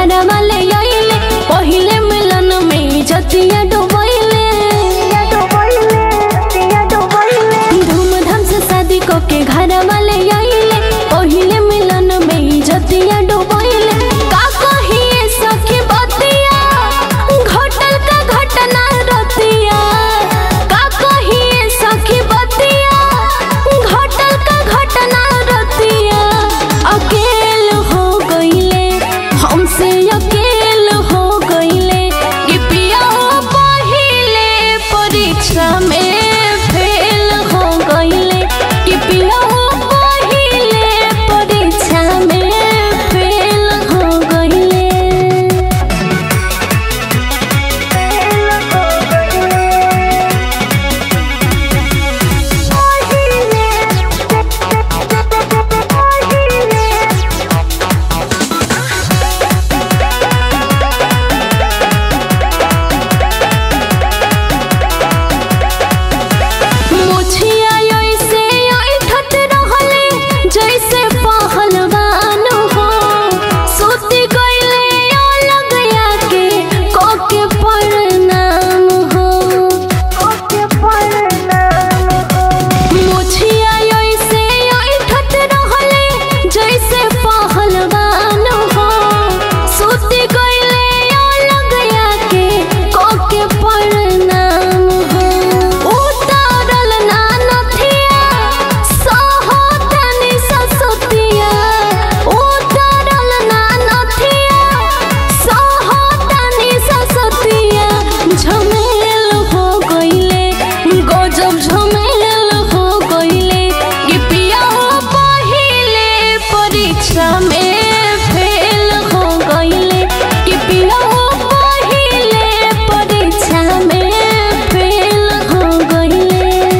घर वाले आइले पहिले मिलन में जतिया डुबैले धूमधाम से शादी को के घर वाले आइले पहिले मिलन में जतिया डुबैले का कहिए सखी बतिया घटल का घटना रतिया का कहिए सखी बतिया घटल का घटना रतिया अकेल हो गईले हमसे अकेल हो गईले कि पिया पहिले परीक्षा में फेल हो गईले कि पिया पहिले परीक्षा में फेल हो गईले मुछिया ऐसे ऐठत रहले जैसे पहलवान हो सुति गईले अलग आके कोके प्रणाम हो मुछिया ऐसे ऐठत रहले जैसे पहलवान हो सुति गईले अलग आके कोके प्रणाम हो उतारल ना नथिया सहतनी ससुतिया उतारल ना नथिया सहतनी ससुतिया झमेल हो गईले गजब झमेल हो गईले कि पिया पहिले परीक्षा में फेल हो गईले कि पिया पहिले परीक्षा में फेल हो गईले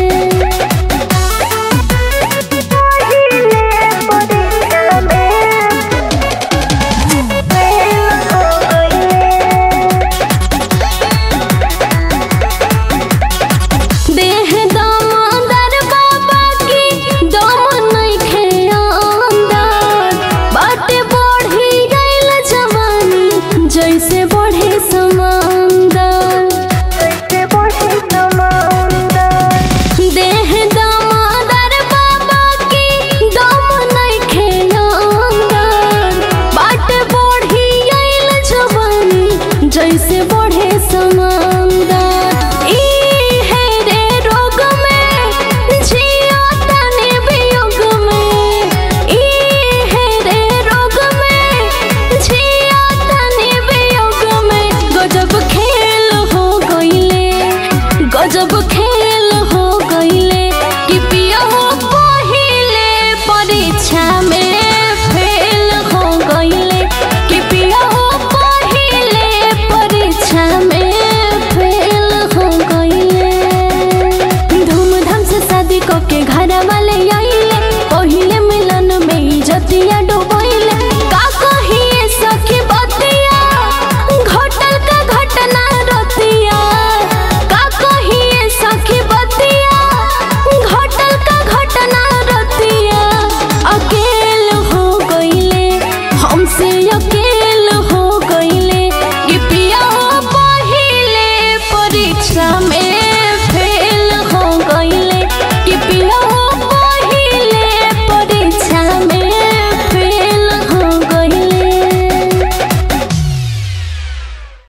देह दामोदर बाबा की दम नइखे अंदर बाटे बढ़ी गइल जवानी जैसे बढ़े समंदर देह दामोदर बाबा की दम नइखे अंदर बाटे बढ़ी गइल जवानी जैसे बढ़े समंदर ई है रे रोग में जिया तने वियोग में ई है रे रोग में जिया तने वियोग में गजब खेल हो गईले गजब खेल हो गईले कि पिया पहिले परीक्षा में फेल हो गईले कि पिया पहिले परीक्षा में फेल हो गईले धूमधाम से शादी को के घर वाले आइले पहिले मिलन में जतिया डुबैले का कहिए सखी बतिया घटल का घटना रतिया का कहिए सखी बतिया घटल का घटना रतिया अकेल हो गईले हमसे अकेल हो गईले कि पिया पहिले परीक्षा में